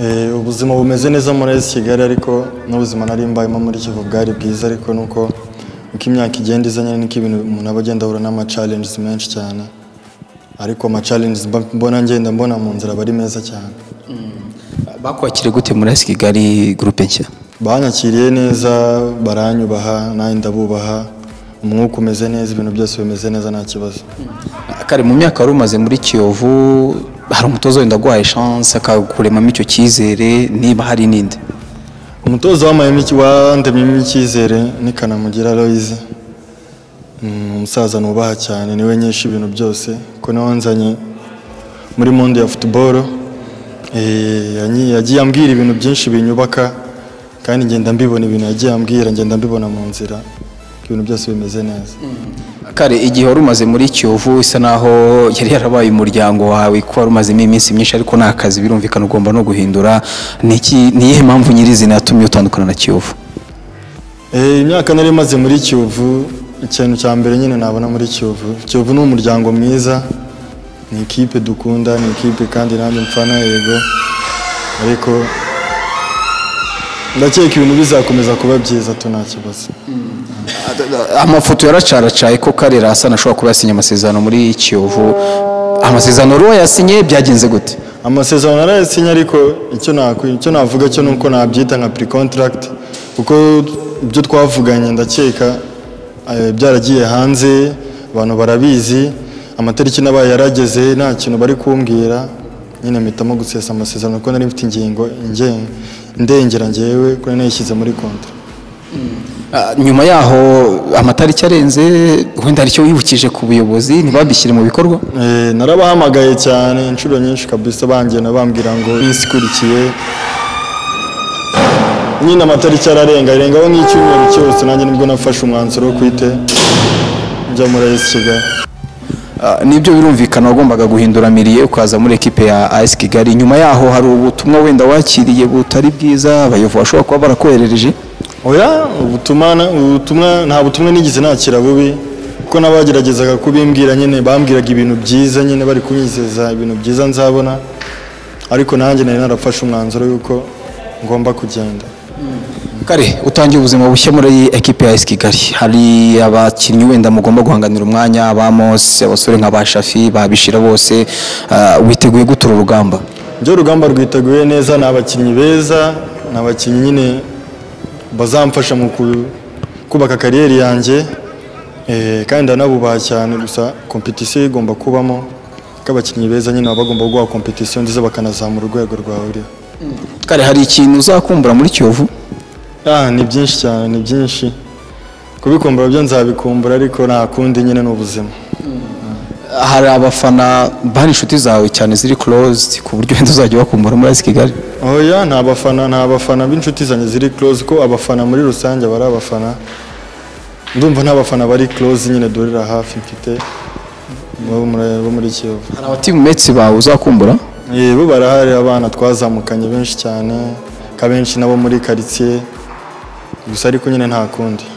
Eh, ubuzima bumeze neza muri esi kigali ariko n'ubuzima nari mbayemo muri kivu bwari bwiza ariko nuko uko imyaka igenda izanye niko ibintu umuntu aba agenda ahura n'ama challenges menshi cyane ariko ama challenges mba- mbona ngenda mbona mu nzira aba ari meza cyane bakwakiriye gute muri esi kigali gurupe nshya banyakiriye neza baranyubaha nanjye ndabubaha umwuka umeze neza ibintu byose bimeze neza nta kibazo kare mu myaka wari umaze muri kiyovu hari umutoza wenda aguhaye chance akakuremamo icyo cyizere niba hari n'indi umutoza w'amayemi wandemyemo icyizere ni kanamugira Aloys. Mm, umusaza nubaha cyane niwe nyinshi ibintu byose ko niwe wanzanye muri monde ya football Eh, yanyi- yagiye ambwira ibintu byinshi binyubaka kandi ngenda mbibona ibintu yagiye ambwira ngenda mbibona mu nzira ibintu byose bimeze neza kare igihe wari umaze muri kiyovu isa naho yari yarabaye umuryango wawe kuko wari umazemo iminsi myinshi ariko nta kazi birumvikana ugomba no guhindura ni iki ni iyihe mpamvu nyirizina yatumye utandukana na kiyovu Eh, imyaka nari maze muri kiyovu ikintu cya mbere nyine nabona muri kiyovu kiyovu ni umuryango mwiza ni ikipe dukunda ni ikipe kandi nanjye mfana yego ariko ndakeka ibintu bizakomeza kuba byiza tu nta kibazo amafoto yaracaracaye ko kare rasa ashobora kuba yasinye amasezerano muri kiyovu amasezerano wari wayasinye byagenze gute amasezerano narayasinye ariko icyo nakwi- icyo navuga cyo nuko nabyita nka pre contract kuko ibyo twavuganye ndakeka eh, byaragiye hanze abantu barabizi amatariki n'abaye yarageze nta kintu bari kumbwira nyine mpitamo gusesa amasezerano kuko nari mfite ingingo inge- ndengera ngewe kuko nari nayishyize muri kontra Ah, nyuma yaho amatariki arenze wenda hari icyo wibukije ku buyobozi ntibabishyire mu bikorwa Eh, narabahamagaye cyane inshuro nyinshi kabisa bangena bambwira ngo isikurikiye nyine amatariki ararenga arengaho nk'icyumweru cyose nanjye nibwo nafashe umwanzuro wo kwite njya muri AS Kigali Ah, nibyo birumvikana wagombaga guhindura miriye ukaza muri ekipe ya AS Kigali nyuma yaho hari ubutumwa wenda wakiriye butari bwiza abayovu bashobora kuba barakoherereje oya ubutumwa na- ubutumwa nta butumwa nigeze nakira bubi kuko nabageragezaga kubimbwira nyine bambwiraga ibintu byiza nyine bari kunyizeza ibintu byiza nzabona ariko nanjye nari narafashe umwanzuro yuko ngomba kugenda kare utangiye ubuzima bushya muri ekipe ya AS Kigali hari abakinnyi wenda mugomba guhanganira umwanya abamos abasore nk'aba Shafi babishira bose ah, witeguye gutura urugamba ibyo urugamba rwiteguye neza ni abakinnyi beza ni abakinnyi nyine bazamfasha mu ku- kubaka kariyeri yanjye eh, kandi ndanabubaha cyane gusa kompetisiyo igomba kubamo ko abakinnyi beza nyine baba bagomba guha kompetisiyo nziza bakanazamura urwego rwawe uriho kare hari ikintu uzakumbura muri Kiyovu Ah, ni byinshi cyane ni byinshi kubikumbura byo nzabikumbura ariko nta kundi nyine ni ubuzima hari abafana bari inshuti zawe cyane ziri closed ku buryo wenda uzajya wakumbura muri AS Kigali oya nta bafana nta bafana b'inshuti zanjye ziri close ko abafana muri rusange bari abafana ndumva nta bafana bari close nyine dorera hafi mfite bo muri- bo muri kiyovu hari abatimumetsi bawe uzakumbura Eh, bo barahari abana twazamukanye benshi cyane ka benshi nabo muri karitsiye gusa ariko nyine nta kundi